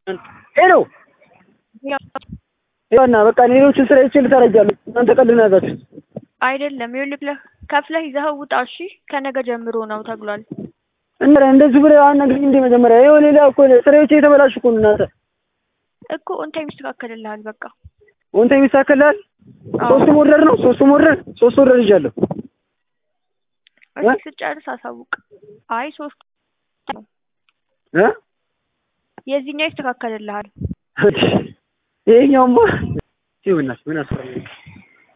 ሄሎ ይኸውና በቃ ሌሎችን ስራ ይችል ታረጃለሁ። እናንተ ቀልድ ነው ያዛችሁት። አይደለም ይኸውልህ ከፍለህ ይዘኸው ውጣ እሺ ከነገ ጀምሮ ነው ተብሏል እና እንደዚህ ብለህ አናግሪኝ እንደ መጀመሪያ ይኸው ሌላ እኮ ስራዎቼ የተበላሹ እኮ ነው እናንተ እኮ ኦንታይም ይስተካከልልሃል በቃ ወንተ የሚስተካከልልሃል አዎ። ሶስቱም ኦርደር ነው ሶስቱም ኦርደር ሶስት ኦርደር ይዣለሁ እስኪ ስጨርስ አሳውቅ አይ ሶስት እ የዚህኛው ይስተካከልልሃል ይሄኛውማ ይኸውልህ ምን አስፈለገ